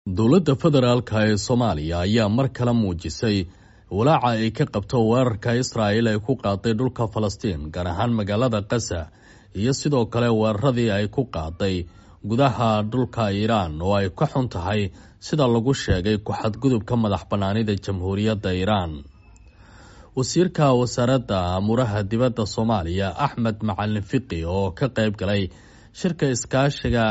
dowladda federaalka ee soomaaliya ayaa mar kale muujisay walaaca ay ka qabto weerarka israa'il ay ku qaaday dhulka falastiin gaar ahaan magaalada kasa iyo sidoo kale weeraradii ay ku qaaday gudaha dhulka iiraan oo ay ka xun tahay sida lagu sheegay ku-xadgudubka madax bannaanida jamhuuriyadda iiraan wasiirka wasaaradda amuuraha dibadda soomaaliya axmed macalin fiqi oo ka qayb galay shirka iskaashiga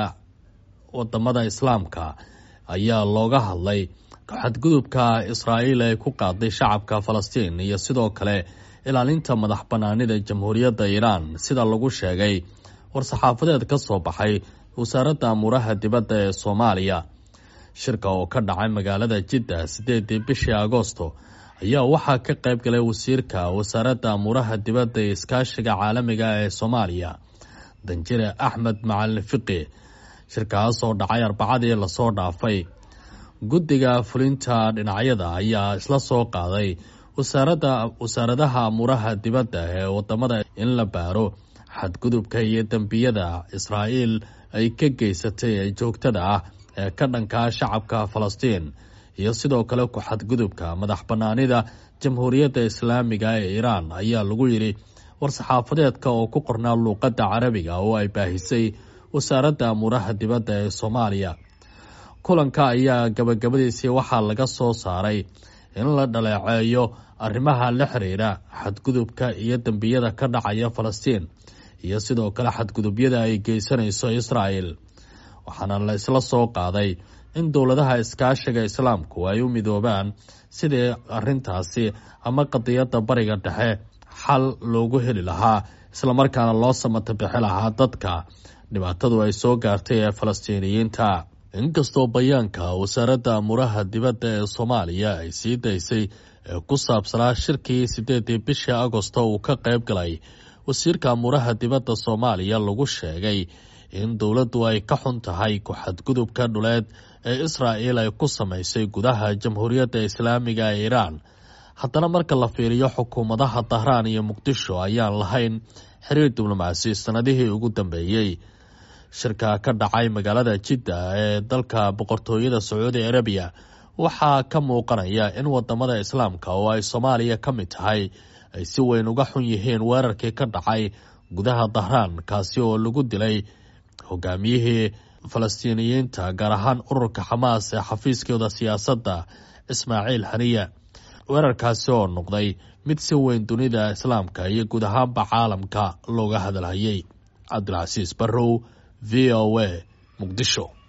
wadamada islaamka ayaa looga hadlay xadgudubka israa'iil ay ku qaaday shacabka falastiin iyo sidoo kale ilaalinta madax bannaanida jamhuuriyadda iiraan sida lagu sheegay war-saxaafadeed ka soo baxay wasaaradda amuuraha dibadda ee soomaaliya shirka oo ka dhacay magaalada jidda sideedii bishii agoosto ayaa waxaa ka qayb galay wasiirka wasaaradda amuuraha dibadda ee iskaashiga caalamiga ee soomaaliya danjire axmed macalin fiqi shirkaas oo dhacay arbacadii lasoo dhaafay guddiga fulinta dhinacyada ayaa isla soo qaaday wasaaradda wasaaradaha amuuraha dibadda ee wadamada in la baaro xadgudubka iyo dembiyada israa'iil ay ka geysatay ee joogtada ah ee ka dhankaa shacabka falastiin iyo sidoo kale ku-xadgudubka madax bannaanida jamhuuriyadda islaamiga ee iiraan ayaa lagu yidhi war-saxaafadeedka oo ku qornaa luuqadda carabiga oo ay baahisay wasaaradda amuuraha dibadda ee soomaaliya kulanka ayaa gabagabadiisii waxaa laga soo saaray in la dhaleeceeyo arrimaha la xiriira xadgudubka iyo dembiyada ka dhacaya falastiin iyo sidoo kale xadgudubyada ay geysanayso israa'el waxaana la isla soo qaaday in dowladaha iskaashiga islaamku ay u midoobaan sidii arintaasi ama qadiyadda bariga dhexe xal loogu heli lahaa islamarkaana loo samata bixi lahaa dadka dhibaatadu ay soo gaartay ee falastiiniyiinta inkastoo bayaanka wasaaradda amuuraha dibadda ee soomaaliya ay sii daysay ee ku saabsanaa shirkii sideedii bishii agosto uu ka qayb galay wasiirka amuuraha dibadda soomaaliya lagu sheegay in dowladdu ay ka xun tahay ku-xadgudubka dhuleed ee israa'il ay ku samaysay gudaha jamhuuriyadda islaamiga ee iiraan haddana marka la fiiriyo xukuumadaha dahraan iyo muqdisho ayaan lahayn xiriir diblomaasi sanadihii ugu dambeeyey shirka ka dhacay magaalada jidda ee dalka boqortooyada sacuudi arabiya waxaa ka muuqanaya in wadamada islaamka oo ay soomaaliya ka mid tahay ay si weyn uga xun yihiin weerarkii ka dhacay gudaha dahraan kaasi oo lagu dilay hogaamiyihii falastiiniyiinta gaar ahaan ururka xamaas ee xafiiskooda siyaasadda ismaaciil haniya weerarkaasi oo noqday mid si weyn dunida islaamka iyo guud ahaanba caalamka looga hadalhayay cabdilcasiis barrow v o a muqdisho